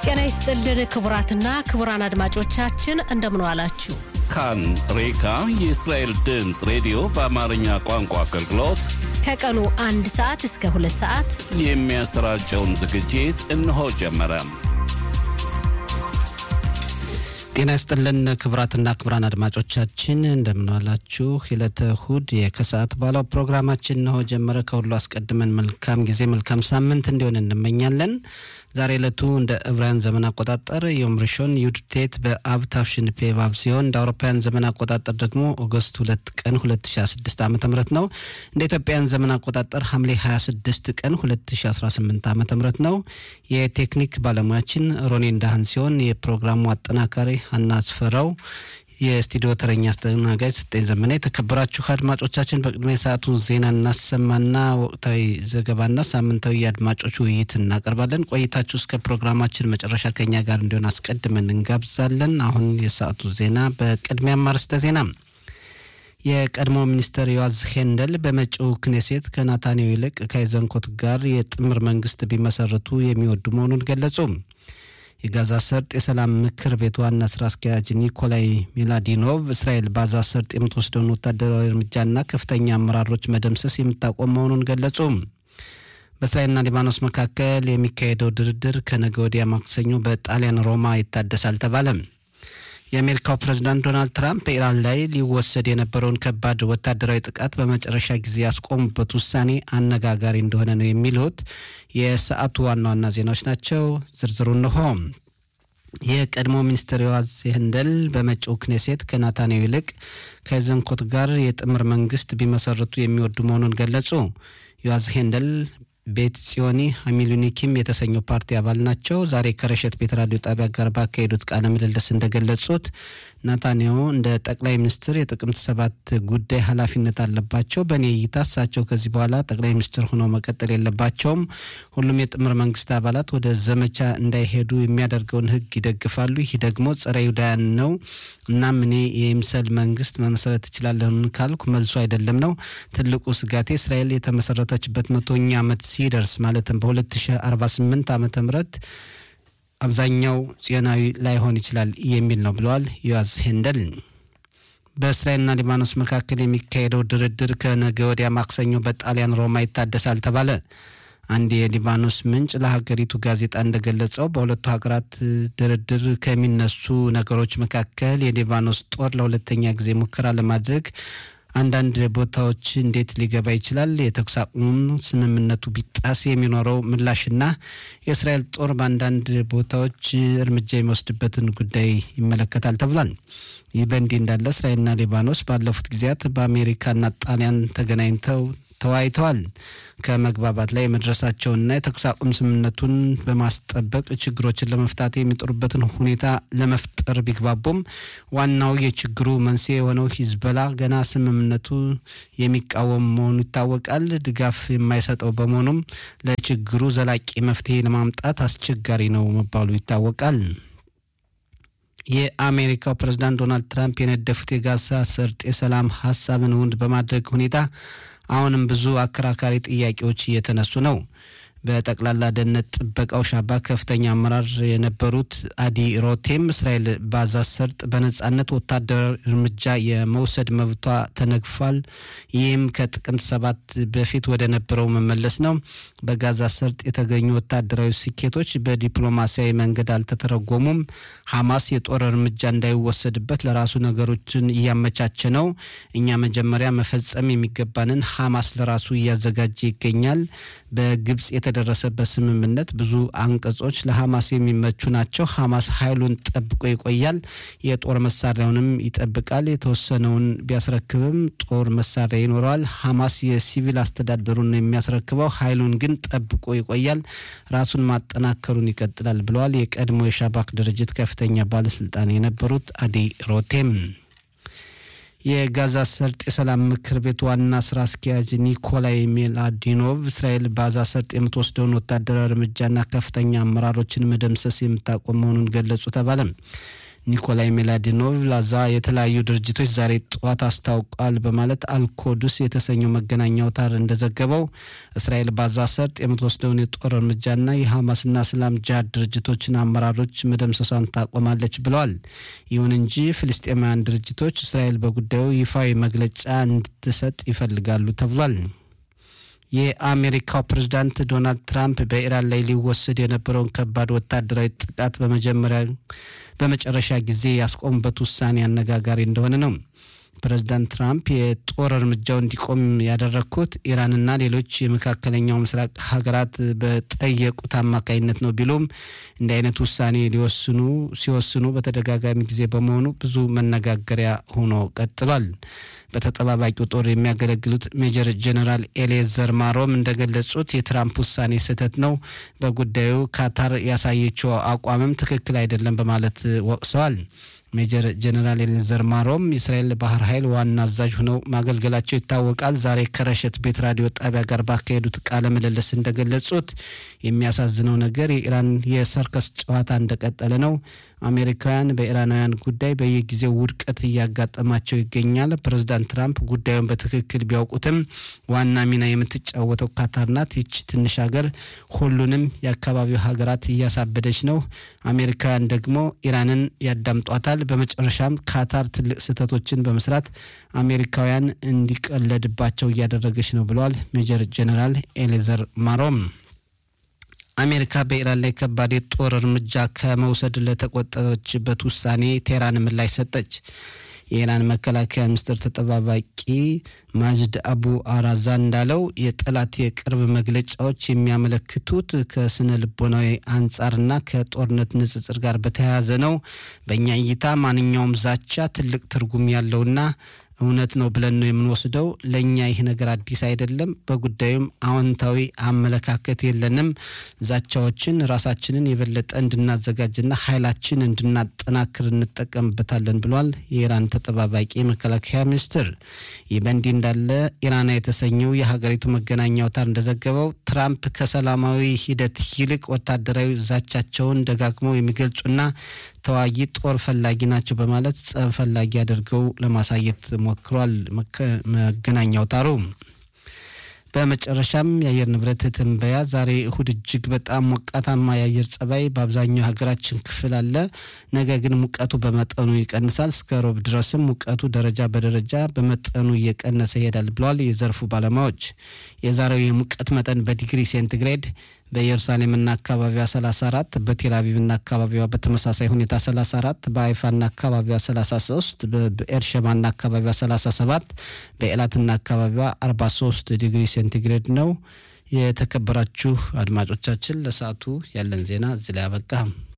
ጤና ይስጥልን ክቡራትና ክቡራን አድማጮቻችን እንደምን ዋላችሁ። ካን ሬካ የእስራኤል ድምፅ ሬዲዮ በአማርኛ ቋንቋ አገልግሎት ከቀኑ አንድ ሰዓት እስከ ሁለት ሰዓት የሚያሰራጨውን ዝግጅት እነሆ ጀመረ። ጤና ይስጥልን ክቡራትና ክቡራን አድማጮቻችን እንደምንዋላችሁ። የዕለተ እሁድ የከሰዓት በኋላው ፕሮግራማችን እነሆ ጀመረ። ከሁሉ አስቀድመን መልካም ጊዜ መልካም ሳምንት እንዲሆን እንመኛለን። ዛሬ ዕለቱ እንደ ዕብራውያን ዘመን አቆጣጠር ዮም ሪሾን ዩድቴት በአብ ታፍሽን ፔ ባብ ሲሆን እንደ አውሮፓውያን ዘመን አቆጣጠር ደግሞ ኦገስት ሁለት ቀን 2016 ዓ ም ነው። እንደ ኢትዮጵያን ዘመን አቆጣጠር ሐምሌ 26 ቀን 2018 ዓ ም ነው። የቴክኒክ ባለሙያችን ሮኔ እንዳህን ሲሆን የፕሮግራሙ አጠናካሪ ሀና አስፈራው የስቱዲዮ ተረኛ አስተናጋጅ ስጠኝ ዘመና። የተከበራችሁ አድማጮቻችን በቅድሚያ የሰዓቱን ዜና እናሰማና ወቅታዊ ዘገባና ሳምንታዊ የአድማጮች ውይይት እናቀርባለን። ቆይታችሁ እስከ ፕሮግራማችን መጨረሻ ከኛ ጋር እንዲሆን አስቀድመን እንጋብዛለን። አሁን የሰዓቱ ዜና በቅድሚያ ማርስተ ዜና የቀድሞ ሚኒስትር ዮዋዝ ሄንደል በመጪው ክኔሴት ከናታንያሁ ይልቅ ከአይዘንኮት ጋር የጥምር መንግስት ቢመሰርቱ የሚወዱ መሆኑን ገለጹ። የጋዛ ሰርጥ የሰላም ምክር ቤት ዋና ስራ አስኪያጅ ኒኮላይ ሚላዲኖቭ እስራኤል ባዛ ሰርጥ የምትወስደውን ወታደራዊ እርምጃና ከፍተኛ አመራሮች መደምሰስ የምታቆም መሆኑን ገለጹ። በእስራኤልና ሊባኖስ መካከል የሚካሄደው ድርድር ከነገ ወዲያ ማክሰኞ በጣሊያን ሮማ ይታደሳል ተባለ። የአሜሪካው ፕሬዝዳንት ዶናልድ ትራምፕ በኢራን ላይ ሊወሰድ የነበረውን ከባድ ወታደራዊ ጥቃት በመጨረሻ ጊዜ ያስቆሙበት ውሳኔ አነጋጋሪ እንደሆነ ነው የሚሉት የሰዓቱ ዋና ዋና ዜናዎች ናቸው። ዝርዝሩ እንሆ። የቀድሞ ሚኒስትር ዮዋዝ ሄንደል በመጪው ክኔሴት ከናታንያሁ ይልቅ ከዘንኮት ጋር የጥምር መንግስት ቢመሰርቱ የሚወዱ መሆኑን ገለጹ። ዮዋዝ ሄንደል ቤት ጽዮኒ ሀሚሉኒኪም የተሰኘው ፓርቲ አባል ናቸው። ዛሬ ከረሸት ቤት ራዲዮ ጣቢያ ጋር ባካሄዱት ቃለ ምልልስ እንደገለጹት ናታንያሁ እንደ ጠቅላይ ሚኒስትር የጥቅምት ሰባት ጉዳይ ኃላፊነት አለባቸው። በእኔ እይታ እሳቸው ከዚህ በኋላ ጠቅላይ ሚኒስትር ሆነው መቀጠል የለባቸውም። ሁሉም የጥምር መንግስት አባላት ወደ ዘመቻ እንዳይሄዱ የሚያደርገውን ህግ ይደግፋሉ። ይህ ደግሞ ጸረ ይሁዳውያን ነው። እናም እኔ የይምሰል መንግስት መመሰረት እችላለሁ ካልኩ መልሱ አይደለም ነው። ትልቁ ስጋቴ እስራኤል የተመሰረተችበት መቶኛ ዓመት ሲደርስ ማለትም በ2048 ዓመተ ምህረት አብዛኛው ጽዮናዊ ላይሆን ይችላል የሚል ነው ብለዋል ዮዋዝ ሄንደል። በእስራኤልና ሊባኖስ መካከል የሚካሄደው ድርድር ከነገ ወዲያ ማክሰኞ በጣሊያን ሮማ ይታደሳል ተባለ። አንድ የሊባኖስ ምንጭ ለሀገሪቱ ጋዜጣ እንደገለጸው በሁለቱ ሀገራት ድርድር ከሚነሱ ነገሮች መካከል የሊባኖስ ጦር ለሁለተኛ ጊዜ ሙከራ ለማድረግ አንዳንድ ቦታዎች እንዴት ሊገባ ይችላል? የተኩስ አቁም ስምምነቱ ቢጣስ የሚኖረው ምላሽና የእስራኤል ጦር በአንዳንድ ቦታዎች እርምጃ የሚወስድበትን ጉዳይ ይመለከታል ተብሏል። ይህ በእንዲህ እንዳለ እስራኤልና ሊባኖስ ባለፉት ጊዜያት በአሜሪካና ጣሊያን ተገናኝተው ተወያይተዋል። ከመግባባት ላይ የመድረሳቸውንና የተኩስ አቁም ስምምነቱን በማስጠበቅ ችግሮችን ለመፍታት የሚጥሩበትን ሁኔታ ለመፍጠር ቢግባቡም ዋናው የችግሩ መንስኤ የሆነው ሂዝበላ ገና ስምምነቱ የሚቃወም መሆኑ ይታወቃል። ድጋፍ የማይሰጠው በመሆኑም ለችግሩ ዘላቂ መፍትሄ ለማምጣት አስቸጋሪ ነው መባሉ ይታወቃል። የአሜሪካው ፕሬዝዳንት ዶናልድ ትራምፕ የነደፉት የጋዛ ሰርጥ የሰላም ሀሳብን እውን በማድረግ ሁኔታ አሁንም ብዙ አከራካሪ ጥያቄዎች እየተነሱ ነው። በጠቅላላ ደህንነት ጥበቃው ሻባ ከፍተኛ አመራር የነበሩት አዲ ሮቴም እስራኤል ባዛ ሰርጥ በነጻነት ወታደራዊ እርምጃ የመውሰድ መብቷ ተነግፏል፣ ይህም ከጥቅምት ሰባት በፊት ወደ ነበረው መመለስ ነው። በጋዛ ሰርጥ የተገኙ ወታደራዊ ስኬቶች በዲፕሎማሲያዊ መንገድ አልተተረጎሙም። ሐማስ የጦር እርምጃ እንዳይወሰድበት ለራሱ ነገሮችን እያመቻቸ ነው። እኛ መጀመሪያ መፈጸም የሚገባንን ሐማስ ለራሱ እያዘጋጀ ይገኛል። በግብጽ የተደረሰበት ስምምነት ብዙ አንቀጾች ለሐማስ የሚመቹ ናቸው። ሐማስ ኃይሉን ጠብቆ ይቆያል፣ የጦር መሳሪያውንም ይጠብቃል። የተወሰነውን ቢያስረክብም ጦር መሳሪያ ይኖረዋል። ሐማስ የሲቪል አስተዳደሩን የሚያስረክበው ኃይሉን ግን ጠብቆ ይቆያል፣ ራሱን ማጠናከሩን ይቀጥላል ብለዋል የቀድሞ የሻባክ ድርጅት ከፍተኛ ባለስልጣን የነበሩት አዲ ሮቴም። የጋዛ ሰርጥ የሰላም ምክር ቤት ዋና ስራ አስኪያጅ ኒኮላይ ሜላዲኖቭ እስራኤል በጋዛ ሰርጥ የምትወስደውን ወታደራዊ እርምጃና ከፍተኛ አመራሮችን መደምሰስ የምታቆም መሆኑን ገለጹ ተባለ። ኒኮላይ ሜላዲኖቭ ላዛ የተለያዩ ድርጅቶች ዛሬ ጠዋት አስታውቋል በማለት አልኮዱስ የተሰኘው መገናኛ አውታር እንደዘገበው እስራኤል ባዛ ሰርጥ የምትወስደውን የጦር እርምጃና የሐማስና እስላም ጅሃድ ድርጅቶችን አመራሮች መደምሰሷን ታቆማለች ብለዋል። ይሁን እንጂ ፍልስጤማውያን ድርጅቶች እስራኤል በጉዳዩ ይፋዊ መግለጫ እንድትሰጥ ይፈልጋሉ ተብሏል። የአሜሪካው ፕሬዝዳንት ዶናልድ ትራምፕ በኢራን ላይ ሊወሰድ የነበረውን ከባድ ወታደራዊ ጥቃት በመጀመሪያ በመጨረሻ ጊዜ ያስቆሙበት ውሳኔ አነጋጋሪ እንደሆነ ነው። ፕሬዝዳንት ትራምፕ የጦር እርምጃው እንዲቆም ያደረግኩት ኢራንና ሌሎች የመካከለኛው ምስራቅ ሀገራት በጠየቁት አማካኝነት ነው ቢሉም እንዲህ አይነት ውሳኔ ሊወስኑ ሲወስኑ በተደጋጋሚ ጊዜ በመሆኑ ብዙ መነጋገሪያ ሆኖ ቀጥሏል። በተጠባባቂው ጦር የሚያገለግሉት ሜጀር ጀነራል ኤሌዘር ማሮም እንደገለጹት የትራምፕ ውሳኔ ስህተት ነው፣ በጉዳዩ ካታር ያሳየችው አቋምም ትክክል አይደለም በማለት ወቅሰዋል። ሜጀር ጀነራል ኤሌዘር ማሮም የእስራኤል ባህር ኃይል ዋና አዛዥ ሆነው ማገልገላቸው ይታወቃል። ዛሬ ከረሸት ቤት ራዲዮ ጣቢያ ጋር ባካሄዱት ቃለ ምልልስ እንደገለጹት የሚያሳዝነው ነገር የኢራን የሰርከስ ጨዋታ እንደቀጠለ ነው። አሜሪካውያን በኢራናውያን ጉዳይ በየጊዜው ውድቀት እያጋጠማቸው ይገኛል። ፕሬዚዳንት ትራምፕ ጉዳዩን በትክክል ቢያውቁትም ዋና ሚና የምትጫወተው ካታር ናት። ይች ትንሽ ሀገር ሁሉንም የአካባቢው ሀገራት እያሳበደች ነው። አሜሪካውያን ደግሞ ኢራንን ያዳምጧታል። በመጨረሻም ካታር ትልቅ ስህተቶችን በመስራት አሜሪካውያን እንዲቀለድባቸው እያደረገች ነው ብለዋል ሜጀር ጀኔራል ኤሌዘር ማሮም። አሜሪካ በኢራን ላይ ከባድ የጦር እርምጃ ከመውሰድ ለተቆጠበችበት ውሳኔ ቴህራን ምላሽ ሰጠች። የኢራን መከላከያ ሚኒስትር ተጠባባቂ ማጅድ አቡ አራዛ እንዳለው የጠላት የቅርብ መግለጫዎች የሚያመለክቱት ከስነ ልቦናዊ አንጻርና ከጦርነት ንጽጽር ጋር በተያያዘ ነው። በእኛ እይታ ማንኛውም ዛቻ ትልቅ ትርጉም ያለውና እውነት ነው ብለን ነው የምንወስደው። ለእኛ ይህ ነገር አዲስ አይደለም። በጉዳዩም አዎንታዊ አመለካከት የለንም። ዛቻዎችን ራሳችንን የበለጠ እንድናዘጋጅና ኃይላችን እንድናጠናክር እንጠቀምበታለን ብሏል የኢራን ተጠባባቂ መከላከያ ሚኒስትር። ይህ በእንዲህ እንዳለ ኢራና የተሰኘው የሀገሪቱ መገናኛ አውታር እንደዘገበው ትራምፕ ከሰላማዊ ሂደት ይልቅ ወታደራዊ ዛቻቸውን ደጋግመው የሚገልጹና ተዋጊ ጦር ፈላጊ ናቸው በማለት ጸብ ፈላጊ አድርገው ለማሳየት ሞክሯል መገናኛ አውታሩ። በመጨረሻም የአየር ንብረት ትንበያ ዛሬ እሁድ እጅግ በጣም ሞቃታማ የአየር ጸባይ በአብዛኛው ሀገራችን ክፍል አለ። ነገ ግን ሙቀቱ በመጠኑ ይቀንሳል። እስከ ሮብ ድረስም ሙቀቱ ደረጃ በደረጃ በመጠኑ እየቀነሰ ይሄዳል ብለዋል የዘርፉ ባለሙያዎች። የዛሬው የሙቀት መጠን በዲግሪ ሴንቲግሬድ በኢየሩሳሌምና አካባቢዋ 34 በቴልአቪቭና አካባቢዋ በተመሳሳይ ሁኔታ 34 በአይፋና አካባቢዋ 33 በኤርሸባና አካባቢዋ 37 በኤላትና አካባቢዋ 43 ዲግሪ ሴንቲግሬድ ነው። የተከበራችሁ አድማጮቻችን ለሰዓቱ ያለን ዜና እዚህ ላይ አበቃ።